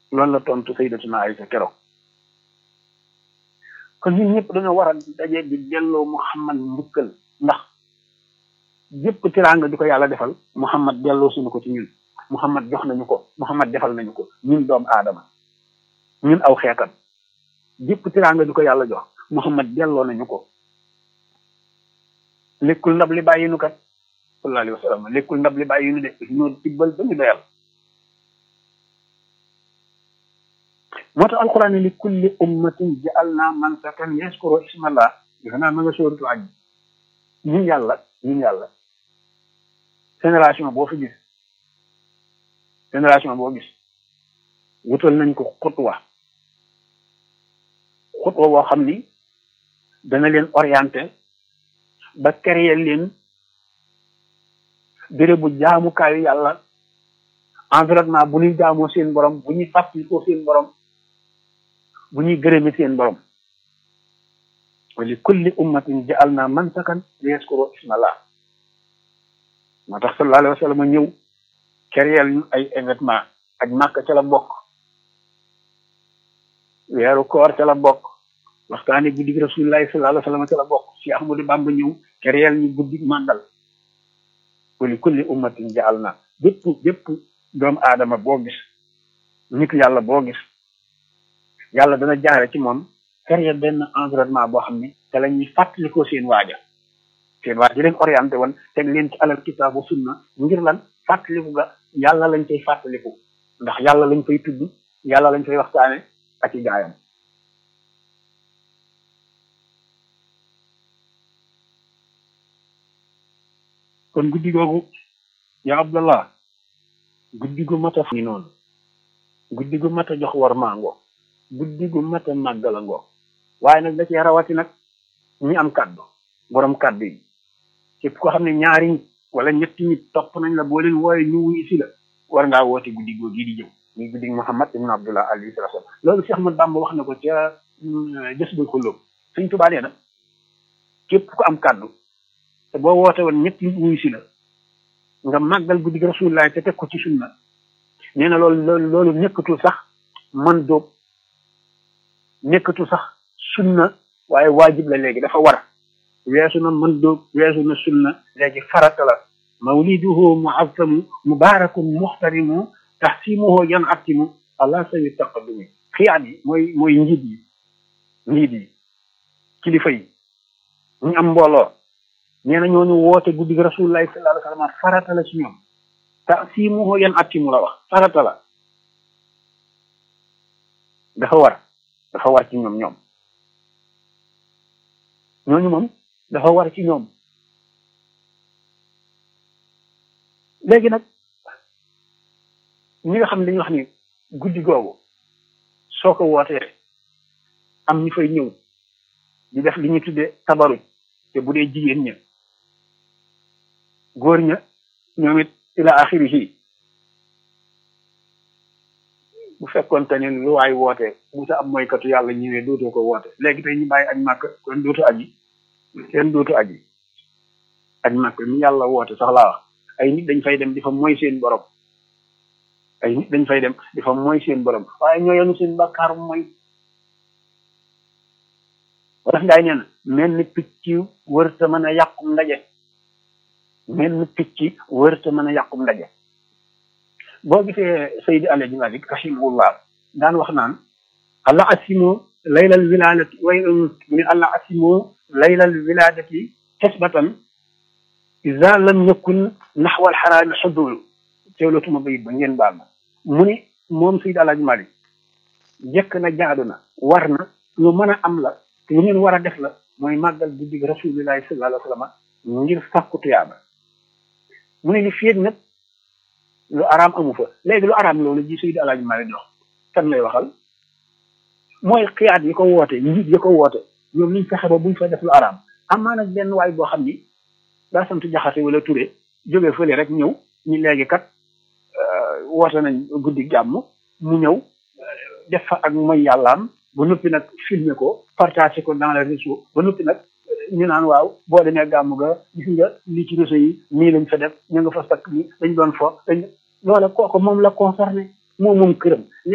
loolu la tontu sayyidatuna Aysa keroog kon ñun ñëpp dañoo war a daje di delloo Muhammad njukkal ndax yëpp tiraanga di ko yàlla defal Muhammad delloo suñu ko ci ñun Muhammad jox nañu ko Muhammad defal nañu ko ñun doomu aadama ñun aw xeetam yëpp tiraanga di ko yàlla jox Muhammad delloo nañu ko lekkul ndab li bàyyi nu kat sallallahu alayhi wa sallam lekkul ndab li bàyyi nu de ñoo tibbal ba ñu doyal moo tax alquran li kulli ummatin ja'alna mansakan yaskuru ismallah defe naa ma nga sóoratu aj ñun yàlla ñun yàlla génération boo fi gis génération boo gis wutal nañ ko xutwa xutwa boo xam ni dana leen orienté ba créer leen béréb bu jaamukaayu yàlla environnement bu ñuy jaamoo seen borom bu ñuy fàttalikoo seen borom bu ñuy gërëme seen borom wa li kulli ummatin ja'alna mansakan liyaskuru ismallah moo tax sallallahu alayhi wa sallam ñëw créer ñu ay événement ak màkk ca la bokk weeru koor ca la bokk waxtaane guddi rasulillahi sallallahu alayhi wa sallam ca la bokk si Ahmadu Bamba ñëw créer ñu guddi màndal wa li kulli ummatin ja'alna bépp bépp doomu aadama boo gis nit yàlla boo gis yàlla dana jaare ci moom créer benn environnement boo xam ni te la ñuy fàttalikoo seen waaja seen waaja di leen orienté woon teg leen ci alal kitaabu sunna ngir lan fàttaliku ga yàlla lañ cay fàttaliku ndax yàlla lañ fay tudd yàlla lañ fay waxtaane ak i gaayam kon guddi googu ya abdallah guddi gu mat a ni noonu guddi gu mat a jox war mango guddi gu mat a màggala ngoo waaye nag da cee rawati nag ñi am kàddu borom kàddu yi képp ko xam ne ñaari nit wala ñetti nit topp nañ la boo leen wooye ñu wuyu si la war ngaa woote guddi goo gii di jëw muy guddi Muhammad ibn Abdullah alayhi salaam loolu Cheikh Ahmad Bamba wax na ko ca jës bul xulóob Sëñ Tuubaa nee na képp ko am kàddu te boo woote woon ñetti nit wuyu si la nga màggal guddi gi Rasulullah te teg ko ci sunna nee na loolu loolu loolu nekkatul sax man dóob nekkatul sax sunna waaye waajib la léegi dafa war weesu na mën dóob weesu na sunna léegi farata la mawliduhu muazzamu mubarakun muxtarimu taxsimuhu yan attimu allah sawi taqaddumi xiyaat yi mooy mooy njiit yi njiit yi kilifa yi ñu am mbooloo nee na ñooñu woote guddi rasulullahi sallallahu alayhi wa sallam farata la ci ñoom taxsimuhu yan attimu la wax farata la dafa war dafa war ci ñoom ñoom ñooñu moom dafa war ci ñoom léegi nag ñi nga xam ne dañuy wax ni guddi googu soo ko wootee am ñu fay ñëw di def li ñuy tuddee tabaruj te bu dee jigéen ña góor ña ñoom it ila axirihi bu fekkoon te ne lu waay woote bu sa am mooykatu yàlla ñëwee dootoo ko woote léegi tey ñu bàyyi añ màkk kon dootu aji kenn dootu aji añ màkk mi yàlla woote sax laa wax ay nit dañ fay dem di fa mooy seen borom ay nit dañ fay dem di fa mooy seen borom waaye ñoo yenu seen bàkkaar mooy wala ngaay nee na mel ni picc wërta mën a yàqum ndaje mel ni picc wërta mën a yàqum ndaje boo gisee Seydi Alaaji Malik rahimahullah daan wax naan allah asimu laylal wiladati way ni allah asimu laylal wiladati xisbatan iza lam yakun naxwal xaraami xudul teewlootuma bayit ba ngeen baal ma mu ni moom Seydi Alaaji Malik jekk na jaadu na war na lu mën a am la lu ngeen war a def la mooy màggal guddi gi rasulillahi sallallahu alayhi wa sallam ngir sàkku tuyaaba mu ne li féeg nag lu araam amu fa léegi lu araam loolu ji Seydi Alaaji Malik dox kan lay waxal mooy xiyaat yi ko woote njiit yi ko woote ñoom liñ fexe ba buñ fa def lu araam amaa nag benn waay boo xam ni daa sant jaxate wala ture jóge fële rek ñëw ñi léegi kat woote nañ guddi jàmm mu ñëw def fa ak mooy yàllaam ba noppi nag filmer ko partager ko dans les réseaux ba noppi nag ñu naan waaw boo demee gàmm ga gis nga li ci réseau yi nii lañ fa def ñu nga fa sakk ni dañ doon fo dañ loola kooku moom la concerné moom moom këram